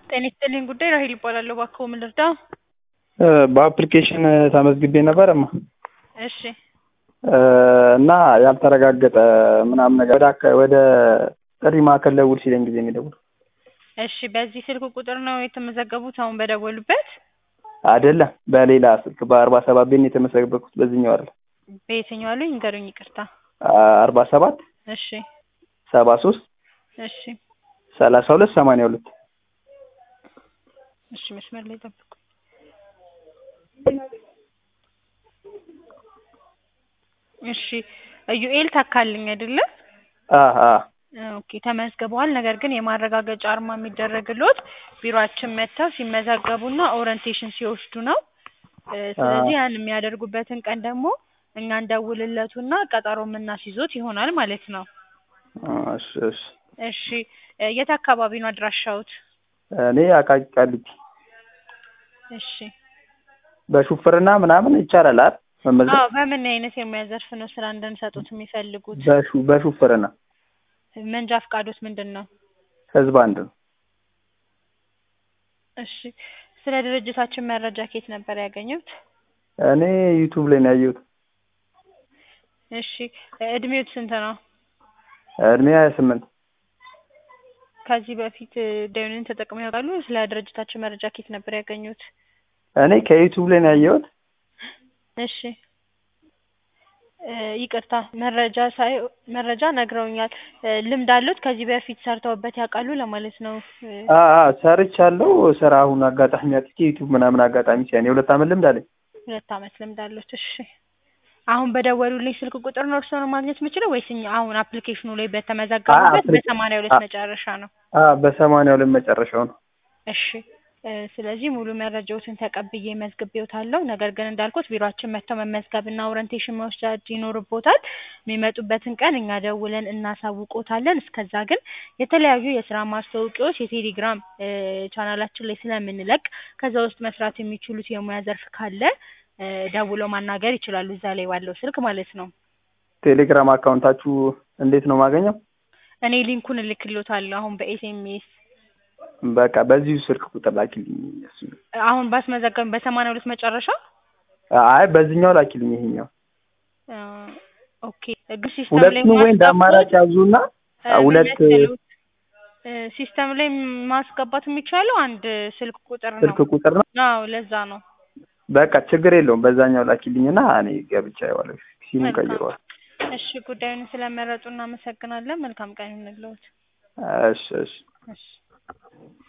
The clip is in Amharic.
ጤና ይስጥልኝ ጉዳይ ራሄል ይባላለሁ። እባክዎ ምን ልርዳው? በአፕሊኬሽን ተመዝግቤ ነበር እማ እሺ እና ያልተረጋገጠ ምናምን ነገር ወደ አካ- ወደ ጥሪ ማዕከል ደውል ሲለኝ ጊዜ ነው የደወልኩት። እሺ በዚህ ስልክ ቁጥር ነው የተመዘገቡት አሁን በደወሉበት? አይደለም በሌላ ስልክ በአርባ ሰባት ቤት ነው የተመዘገብኩት በዚህኛው አይደለም። በየትኛው አሉኝ? ንገሩኝ። ይቅርታ። አርባ ሰባት እሺ ሰባ ሶስት እሺ ሰላሳ ሁለት ሰማንያ ሁለት እሺ መስመር ላይ ጠብቁ። እሺ ኢዩኤል ታካልኝ አይደለ? አሀ ኦኬ ተመዝግበዋል። ነገር ግን የማረጋገጫ አርማ የሚደረግሎት ቢሮአችን መጥተው ሲመዘገቡና ኦሪንቴሽን ሲወስዱ ነው። እ ስለዚህ ያን የሚያደርጉበትን ቀን ደግሞ እኛ እንደውልለቱና ቀጠሮ የምናስይዞት ይሆናል ማለት ነው። እሺ እሺ እሺ እ የት አካባቢ ነው አድራሻዎት? እኔ አቃቂ ቃሊቲ እሺ በሹፍርና ምናምን ይቻላል አይደል? መመዝገብ አዎ በምን አይነት የሙያ ዘርፍ ነው ስራ እንድንሰጡት የሚፈልጉት? በሹ በሹፍርና መንጃ ፈቃዶት ምንድን ነው? ህዝብ አንድ ነው። እሺ ስለ ድርጅታችን መረጃ ከየት ነበር ያገኙት? እኔ ዩቱብ ላይ ነው ያየሁት። እሺ እድሜዎት ስንት ነው? እድሜ ሀያ ስምንት ከዚህ በፊት ደውልን ተጠቅመው ያውቃሉ? ስለ ድርጅታችን መረጃ ከየት ነበር ያገኙት? እኔ ከዩቱብ ላይ ነው ያየሁት። እሺ እ ይቅርታ መረጃ ሳይ መረጃ ነግረውኛል። እ ልምድ አሉት? ከዚህ በፊት ሰርተውበት ያውቃሉ ለማለት ነው። እ አ አ ሰርቻለሁ። ስራ አሁን አጋጣሚ አጥቼ ዩቱብ ምናምን አጋጣሚ ሲያኔ የሁለት አመት ልምድ አለኝ። ሁለት አመት ልምድ አሉት። እሺ አሁን በደወሉልኝ ስልክ ቁጥር ነው እርስዎን ማግኘት የምችለው ወይስ እኛ አሁን አፕሊኬሽኑ ላይ በተመዘገቡበት አፕሊ- በሰማንያ ሁለት አ- መጨረሻ ነው? አ በሰማንያ ሁለት መጨረሻው ነው። እሺ እ ስለዚህ ሙሉ መረጃዎትን ተቀብዬ መዝግቤዎታለሁ። ነገር ግን እንዳልኩት ቢሮአችን መጥተው መመዝገብና ኦሪንቴሽን መውሰድ ይኖርቦታል። የሚመጡበትን ቀን እኛ ደውለን እናሳውቆታለን። እስከዛ ግን የተለያዩ የስራ ማስታወቂያዎች የቴሌግራም እ ቻናላችን ላይ ስለምንለቅ ከዛ ውስጥ መስራት የሚችሉት የሙያ ዘርፍ ካለ እ ደውለው ማናገር ይችላሉ። እዛ ላይ ባለው ስልክ ማለት ነው። ቴሌግራም አካውንታችሁ እንዴት ነው ማገኘው? እኔ ሊንኩን እልክልዎታለሁ አሁን በኤስኤምኤስ በቃ በዚሁ ስልክ ቁጥር ላኪልኝ። እሱ አሁን ባስመዘገብን በሰማንያ ሁለት መጨረሻ አይ በዚህኛው ላኪልኝ። ይሄኛው እ ኦኬ ግን ሲስተም ላይ ሁለቱን ወይ እንደ አማራጭ ያዙና እ ምን ሁለት መሰሉት? እ ሲስተም ላይ ማስገባት የሚቻለው አንድ ስልክ ቁጥር ነው። ስልክ ቁጥር ነው። አዎ ለዛ ነው። በቃ ችግር የለውም። በዛኛው ላኪልኝና እኔ ገብቻ ይዋለሁ ሲሙ መልካም። ቀይረዋል። እሺ ጉዳዩን ስለመረጡ እናመሰግናለን። መልካም ቀን ይሁንልዎት። እሺ እሺ እሺ